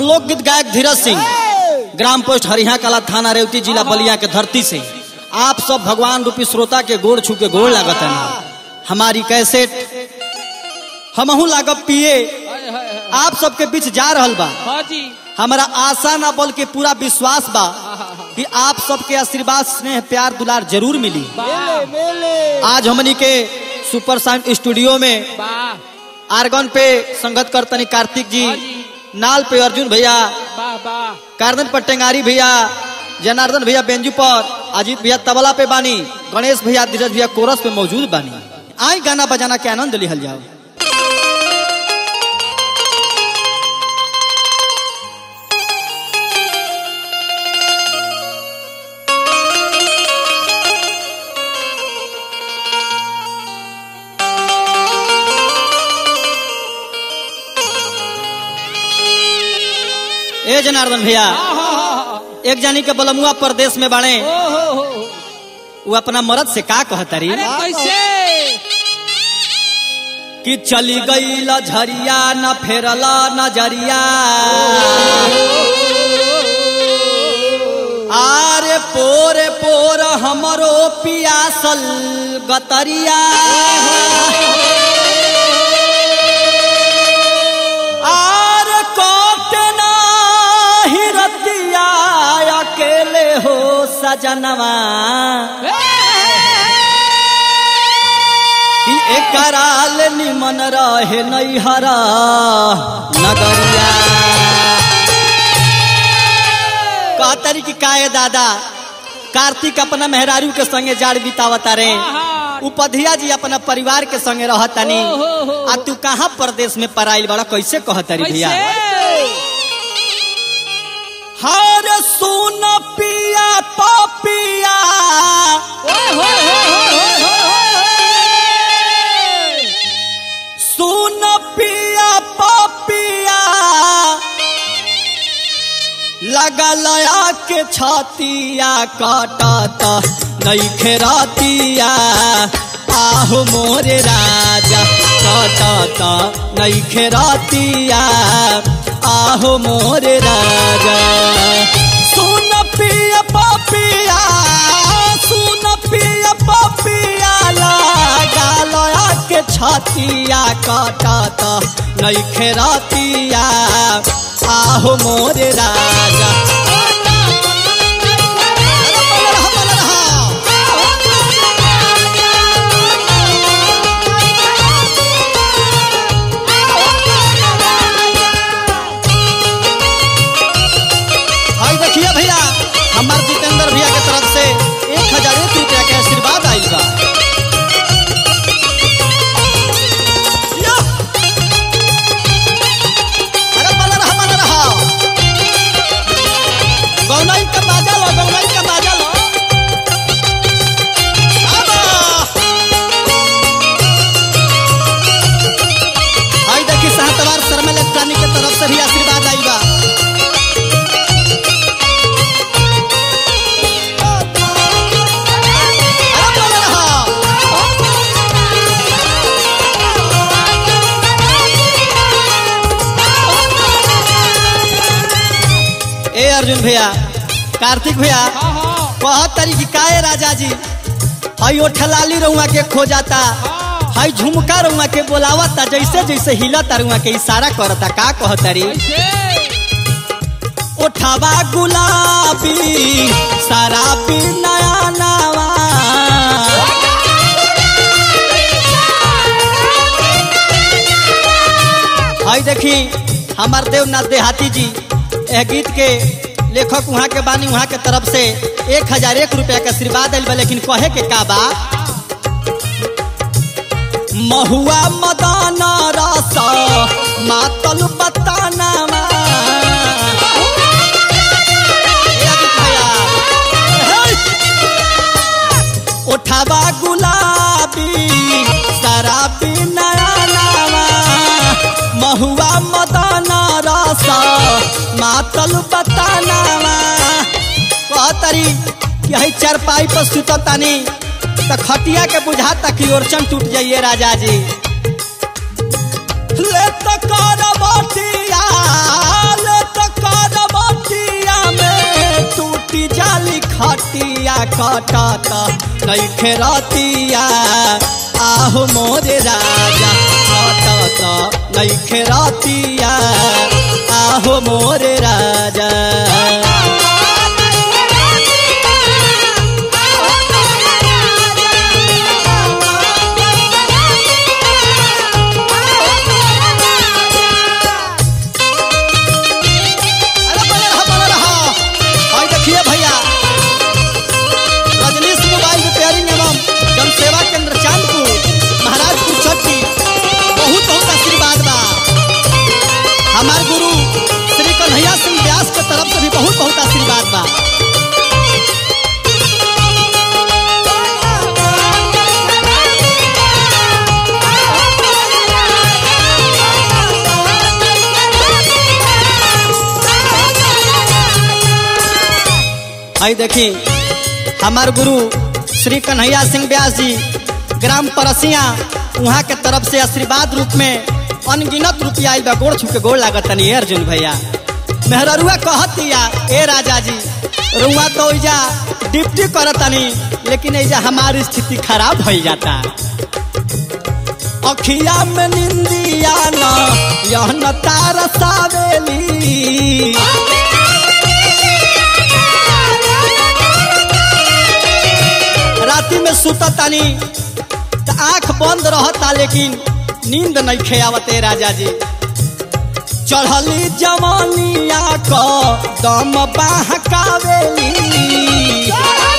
लोकगीत गायक धीरज सिंह ग्राम पोस्ट हरिहा कला थाना रेवती जिला बलिया के धरती से आप सब भगवान रूपी श्रोता के गोड़ छू के गोड़ लागत है हमारी कैसेट हमहू लागब पिए आप सबके बीच जा रहल बा हाँ जी हमारा आशा ना बल के पूरा विश्वास बा कि आप सबके आशीर्वाद स्नेह प्यार दुलार जरूर मिली वाह आज हमनी के सुपर साउंड स्टूडियो में वाह आर्गन पे संगत करतनी कार्तिक जी हाँ जी। नाल पे अर्जुन भैया वाह वाह कारदन पर टेंगारी भैया जनार्दन भैया बेंजू पर अजीत भैया तबला पे बानी गणेश भैया धीरज भैया कोरस पे मौजूद बानी आई गाना बजाना के आनंद लिहल जाओ ए जनार्दन भैया एक जानी के बलमुआ प्रदेश में बाड़े ओहो वो अपना मर्द से का कहतरी अरे कैसे कि चली गई झरिया न फेरला नजरिया आरे पोरे पोर हमरो पियासल गतरिया आर कोटना हिरतिया अकेले हो सजनवा कि एकराल निमन रहे नैहरा नगरिया कहतरी कि काहे दादा कार्तिक अपना मेहरारू के संगे जाड़ बितावता रे उपधिया जी अपना परिवार के संगे रहतनी आ तू कहाँ प्रदेश में पराइल बड़ा कैसे कहतरी भैया हर सुन पिया पपिया सुन पिया पपिया लगा लया के छतिया काटत नहीं खेरतिया आहो मोरे राजा काटत नहीं खेरतिया आहो मोरे राजा सुन पिया पपिया सुन पिया पपिया लगा लया के छतिया काटत नहीं खेरतिया आहो मोरे राजा भाई देखिए भैया हमार जितेंद्र भैया के तरफ से एक हजार एक रुपया के आशीर्वाद आई बा या! अरे बना रहा बना रहा गौनाई का बाजा लो गौनाई का बाजा लो आबा! भाई देखी सहतवार शर्मा इलेक्ट्रॉनिक के तरफ से भी आशीर्वाद आई बा अरे बना रहा ए अर्जुन भैया कार्तिक भैया कहत तरी की काहे राजा जी हई ओठलाली रउआ के खो जाता हई झुमका रउआ के बोलावता जैसे जैसे हिलता रउआ के इशारा करता का कहतरी ओठवा गुलाबी शराबी नया नवा हई देखी हमार देवनाथ देहाती जी यह गीत के लेखक वहाँ के बानी वहाँ के तरफ से एक हजार एक रुपया का आशीर्वाद दिल बा लेकिन कहे के का बा महुआ मदाना रस मातल बताना उठावा गुलाबी शराबी नया नावा महुआ मदाना रस मातल बतानावा कहतरी कि हई चारपाई पर सुततानी त खटिया के बुझाता कि ओरचन टूट जाइए राजा जी ले त कर बटिया ले त टूटी जाली खटिया कटत नैखे रतिया आहो मोरे राजा कटत नैखे रतिया आहो मोरे राजा अरे बने रहा बने रहा और देखिए भैया रजनीश मोबाइल रिपेयरिंग एवं जन सेवा केंद्र चांदपुर महाराजपुर चट्टी बहुत बहुत आशीर्वाद बा हमार गुरु श्री कन्हैया सिंह व्यास के तरफ से भी बहुत बहुत आशीर्वाद बा आई देखी हमार गुरु श्री कन्हैया सिंह व्यास जी ग्राम परसिया वहाँ के तरफ से आशीर्वाद रूप में अनगिनत रुपया आइल बा गोड़ छुके गोड़ लागत तनी ए अर्जुन भैया मेहररुआ कहतिया ए राजा जी रुआ तो इजा डिप्टी करतनी लेकिन इजा हमारी स्थिति खराब हो जाता अखिया में निंदिया न यह न तार सावेली राति में सुता तानी त आंख बंद रहता लेकिन नींद नहीं खेवते राजा जी चढ़ली जवानिया क दम बहकावेली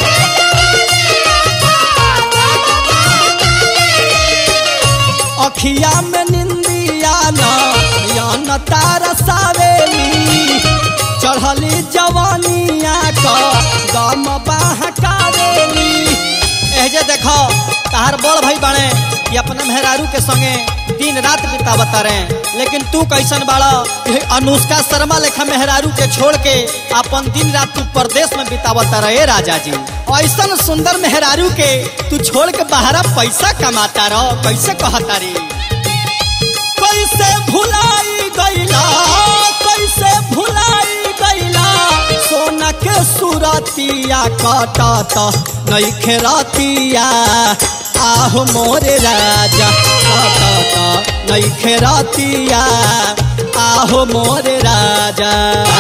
अखिया में निंदिया न यन तारा सावेली चढ़ली जवानिया क दम बहकावेली एहजे देखो तहार बड़ भाई बने कि अपने मेहरारू के संगे दिन रात बितावत रहे लेकिन तू कैसन बाड़ा कि अनुष्का शर्मा लेखा मेहरारू के छोड़ के अपन दिन रात तू प्रदेश में बितावत रहे राजा जी ऐसन सुंदर मेहरारू के तू छोड़ के बाहरा पैसा कमाता रहो कैसे कहता रे कैसे भुलाई गईला कैसे भुलाई गईला सोना के सुरतिया कटत नहीं खेरतिया आहो मोरे राजा कटत नहीं खेरतिया आहो मोरे राजा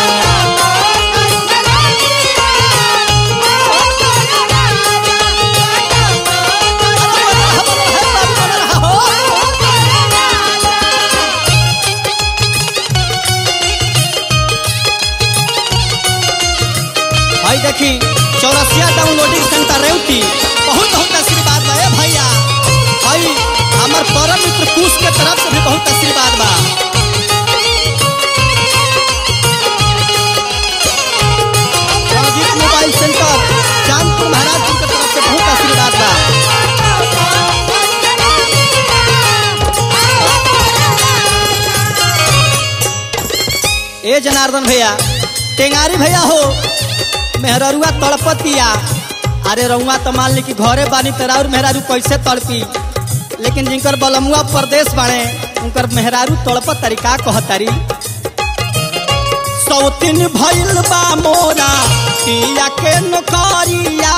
भाई देखी चौरसिया डाउनलोडिंग सेंटर रेवती बहुत बहुत आशीर्वाद बा ए भैया भाई हमार परम मित्र कुश के तरफ से भी बहुत आशीर्वाद बा रणजीत मोबाइल सेंटर चांदपुर महाराजपुर के तरफ से बहुत आशीर्वाद बा ए जनार्दन भैया टेंगारी भैया हो मेहररुआ तड़पतिया अरे रउआ तो मान ली कि घरे बानी तेरा और मेहरारू कैसे तड़पी लेकिन जिनकर बलमुआ प्रदेश बाड़े उनकर मेहरारू तड़पत तरीका कहतारी सौतिन भइल बा मोरा पिया के नौकरिया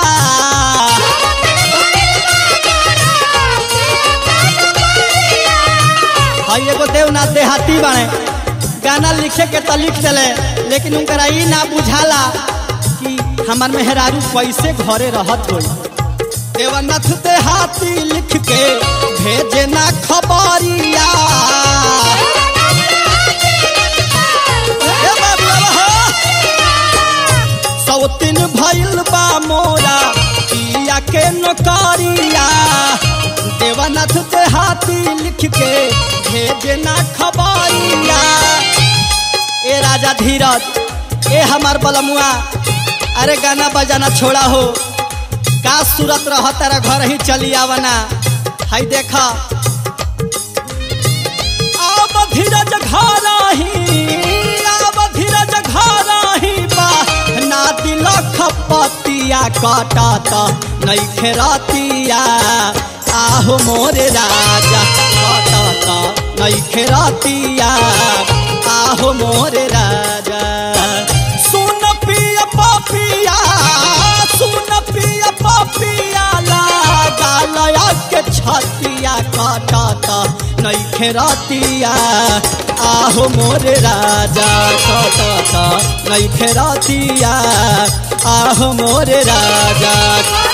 हई एगो देवनाथ देहाती बाड़े गाना लिखे के तो लिख दिले लेकिन उनकरा ई ना बुझाला कि हमार मेहरारू कैसे घरे रहत होई देवनाथ देहाती लिख के भेजे ना खबरिया ए बाबुआ हो सौतिन भइल बा मोरा पिया के नौकरिया देवनाथ देहाती लिख के भेजे ना खबरिया ए राजा धीरज ए हमार बलमुआ अरे गाना बजाना छोड़ा हो का सूरत रह तेरा घर ही चली आवना हाय देखा अब धीरज घर ही अब धीरज घर ही बा ना दिल खपतिया कटत नहीं खेरतिया आहो मोरे राजा कटत नहीं खेरतिया आहो मोरे राजा सुन पिया पपिया छतिया कटत नैखे रतिया आहो मोरे राजा कटत नैखे रतिया आहो मोरे राजा